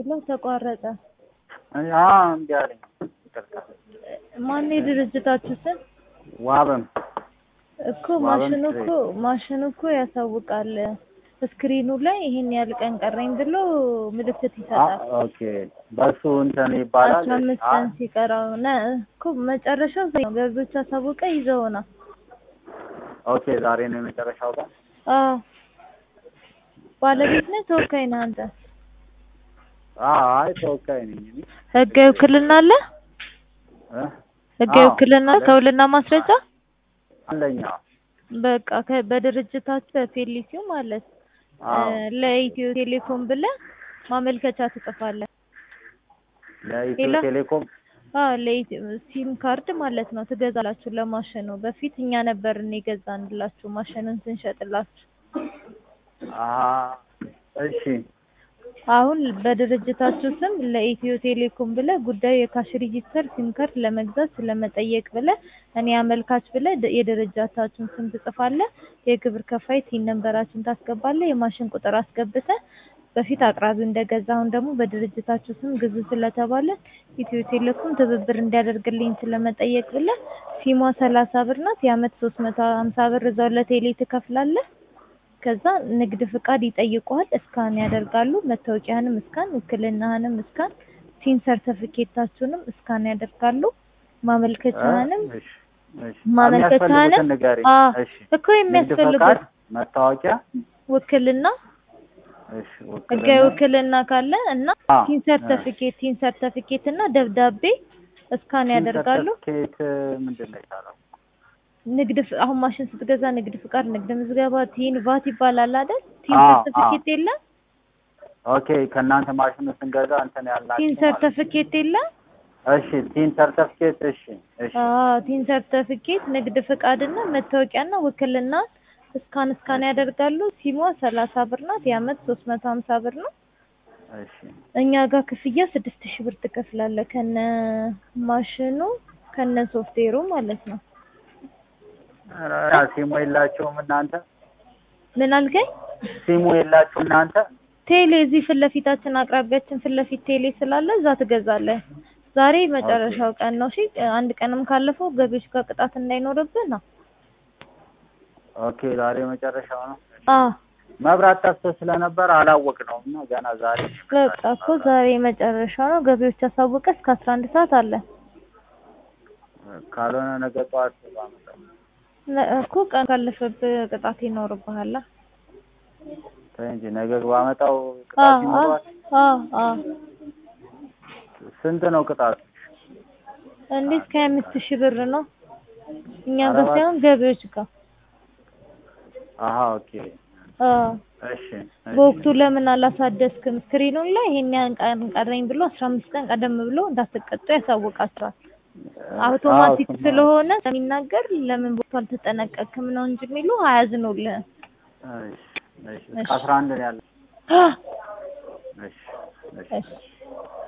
ሄሎ ተቋረጠ። እኔ- አዎ እምቢ አለኝ። ይቅርታ። ማን የድርጅታችሁ ስም? ዋብም እኮ ዋብም ማሽኑ ትሬ- እኮ ማሽኑ እኮ ያሳውቃል። ስክሪኑ ላይ ይሄን ያህል ቀን ቀረኝ ብሎ ምልክት አ- ይሰጣል። ኦኬ በሱ እንትን ይባላል። አስራ አምስት አ- ቀን ሲቀረው ነ እኮ መጨረሻው ዛሬ ነው። ገቢዎች አሳውቀ ይዘውና ኦኬ ዛሬ ነው የመጨረሻው ቀን። አዎ ባለቤት ነህ ተወካይ ነህ አንተ? አዎ አይ ተወካይ ነኝ እኔ ህጋዊ ውክልና አለ? እ? ህጋዊ አዎ፣ ውክልና አለ። ከውልና ማስረጃ አንደኛ በቃ ከ- በድርጅታችሁ በፌሊሲው ማለት አዎ እ፣ ለኢትዮ ቴሌኮም ብለህ ማመልከቻ ትጽፋለህ። ለኢትዮ ሌላ? ቴሌኮም አዎ ለኢትዮ ሲም ካርድ ማለት ነው ትገዛላችሁ ለማሽኑ። በፊት እኛ ነበርን የገዛንላችሁ ማሽኑን ስንሸጥላችሁ። አ እሺ አሁን በድርጅታችሁ ስም ለኢትዮ ቴሌኮም ብለህ ጉዳዩ የካሽ ሬጂስተር ሲም ካርድ ለመግዛት ስለመጠየቅ ብለህ እኔ አመልካች ብለህ ድ- የድርጅታችሁን ስም ትጽፋለህ። የግብር ከፋይ ቲን ነንበራችሁን ታስገባለህ። የማሽን ቁጥር አስገብተህ በፊት አቅራቢው እንደገዛ አሁን ደግሞ በድርጅታችሁ ስም ግዙ ስለተባለ ኢትዮ ቴሌኮም ትብብር እንዲያደርግልኝ ስለመጠየቅ ብለህ ሲሟ ሰላሳ ብር ናት። የአመት ሶስት መቶ ሀምሳ ብር እዛው ለቴሌ ትከፍላለህ። ከዛ ንግድ ፍቃድ ይጠይቁሃል። እስካን ያደርጋሉ። መታወቂያህንም እስካን፣ ውክልናህንም እስካን፣ ቲን ሰርተፊኬታችሁንም እስካን ያደርጋሉ። ማመልከቻህንም እሺ እሺ ማመልከቻህንም የሚያስፈልጉትን ንገሪኝ። አ እሺ እኮ ንግድ የሚያስፈልጉት ፈቃድ፣ መታወቂያ፣ ውክልና እሺ ህጋዊ ውክልና፣ ውክልና ካለ እና አ ቲን ሰርተፊኬት ቲን ሰርተፊኬት እና ደብዳቤ እስካን ያደርጋሉ። ሰርተፍኬት ምንድን ነው የቻለው? ንግድ ፍ- አሁን ማሽን ስትገዛ ንግድ ፍቃድ፣ ንግድ ምዝገባ፣ ቲን ቫት ይባላል አይደል? ቲን አ ሰርተፊኬት የለም? ኦኬ ከእናንተ ማሽኑ ስንገዛ እንትን ቲን ያላችሁ ማለት ነው። ሰርተፊኬት የለም? እሺ ቲን ሰርተፍኬት እሺ እሺ አዎ ቲን ሰርተፊኬት ንግድ ፍቃድ እና መታወቂያ እና ውክልና እስካን እስካን ያደርጋሉ። ሲሟ ሰላሳ ብር ናት። የአመት ሶስት መቶ ሀምሳ ብር ነው። እሺ እኛ ጋር ክፍያ ስድስት ሺህ ብር ትከፍላለህ ከነ ማሽኑ ከነ ሶፍትዌሩ ማለት ነው። ኧረ ሲሙ የላችሁም እናንተ? ምን አልከኝ? ሲሙ የላችሁ እናንተ? ቴሌ እዚህ ፊት ለፊታችን አቅራቢያችን ፊት ለፊት ቴሌ ስላለ እዛ ትገዛለህ። ዛሬ መጨረሻው ቀን ነው። እሺ አንድ ቀንም ካለፈው ገቢዎች ጋር ቅጣት እንዳይኖርብህ ነው። ኦኬ ዛሬ መጨረሻው ነው። አዎ መብራት ጠፍቶ ስለነበር አላወቅነውም እና ገና ዛሬ ነው በቃ የመጣው እኮ መብራት። ዛሬ መጨረሻ ነው። ገቢዎች አሳውቀ እስከ አስራ አንድ ሰዓት አለ ካልሆነ ነገ ጠዋት ባመጣው። ነ- እኮ ቀን ካለፈብህ ቅጣት ይኖርብሃል። ተይ እንጂ ነገ ባመጣው አዎ ቅጣት አዎ ይኖረዋል። አዎ አዎ ስንት ነው ቅጣቱ? እንዴት ከሀያ አምስት ሺህ ብር ነው እኛ ኧረ ጋር እባክህ። ሳይሆን ገቢዎች ጋር። አሀ ኦኬ አዎ እሺ እሺ። በወቅቱ ለምን አላሳደስክም? ስክሪኑን ላይ ይሄን ያህል ቀን ቀረኝ ብሎ አስራ አምስት ቀን ቀደም ብሎ እንዳትቀጡ ያሳውቃቸዋል። አውቶማቲክ አዎ፣ እሱማ። ስለሆነ ስለሚናገር ለምን ቦታ አልተጠነቀቅም ነው እንጂ የሚሉ አያዝኑልህም። እሺ እሺ። እሺ። አስራ አንድ ነው ያለው። እሺ እሺ። እሺ